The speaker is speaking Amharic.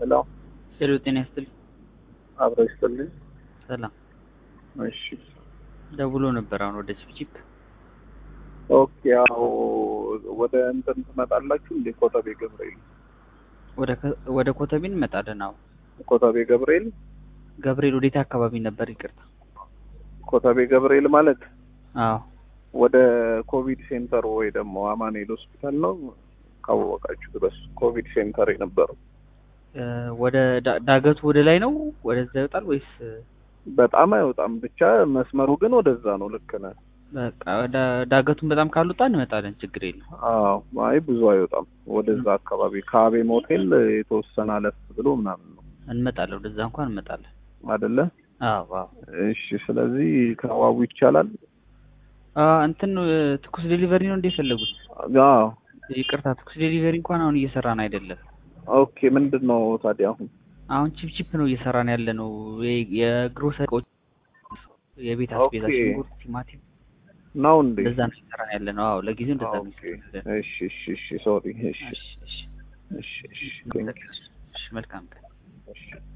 ሄሎ ሄሎ ጤና ይስጥልኝ። አብሮ ይስጥልኝ። ሰላም እሺ ደውሎ ነበር አሁን ወደ ቺፕቺፕ ኦኬ። ያው ወደ እንትን ትመጣላችሁ እንዴ? ኮተቤ ገብርኤል ወደ ከ- ወደ ኮተቤ እንመጣለን። አዎ ኮተቤ ገብርኤል ገብርኤል ወዴት አካባቢ ነበር? ይቅርታ። ኮተቤ ገብርኤል ማለት አዎ ወደ ኮቪድ ሴንተር ወይ ደግሞ አማኑኤል ሆስፒታል ነው ካወቃችሁ ድረስ ኮቪድ ሴንተር የነበረው እ፣ ወደ ዳ- ዳገቱ ወደ ላይ ነው ወደዛ ይወጣል ወይስ እ፣ በጣም አይወጣም። ብቻ መስመሩ ግን ወደዛ ነው። ልክ ነህ። በቃ ዳ- ዳገቱን በጣም ካልወጣ እንመጣለን። ችግር የለም። አዎ አይ ብዙ አይወጣም። ወደዛ አካባቢ ከአቤም ሆቴል የተወሰነ አለፍ ብሎ ምናምን ነው እንመጣለን። ወደዛ እንኳን እንመጣለን። አይደለ? አዎ አዎ እሺ። ስለዚህ ከዋቡ ይቻላል። አ፣ እንትን እ፣ ትኩስ ዴሊቨሪ ነው እንደ የፈለጉት? አዎ ይቅርታ ትኩስ ዴሊቨሪ እንኳን አሁን እየሰራን አይደለም። ኦኬ። ምንድን ነው ታዲያ አሁን? አሁን ቺፕቺፕ ነው እየሰራን ያለ ነው። የ- የግሮሰሪ እቃዎች፣ የቤት አስቤዛ፣ ኦኬ። ሽንኩርት፣ ቲማቲም ነው እንዴ? እንደዛ ነው እየሰራን ያለ ነው። አዎ ለጊዜው እንደዛ ነው ኦኬ። እየሰራን ያለ ነው። እሺ፣ እሺ፣ እሺ። ሶሪ። እሺ፣ እሺ እሺ እሺ፣ እሺ። ቴንክ ዩ። እሺ መልካም ቀን። እሺ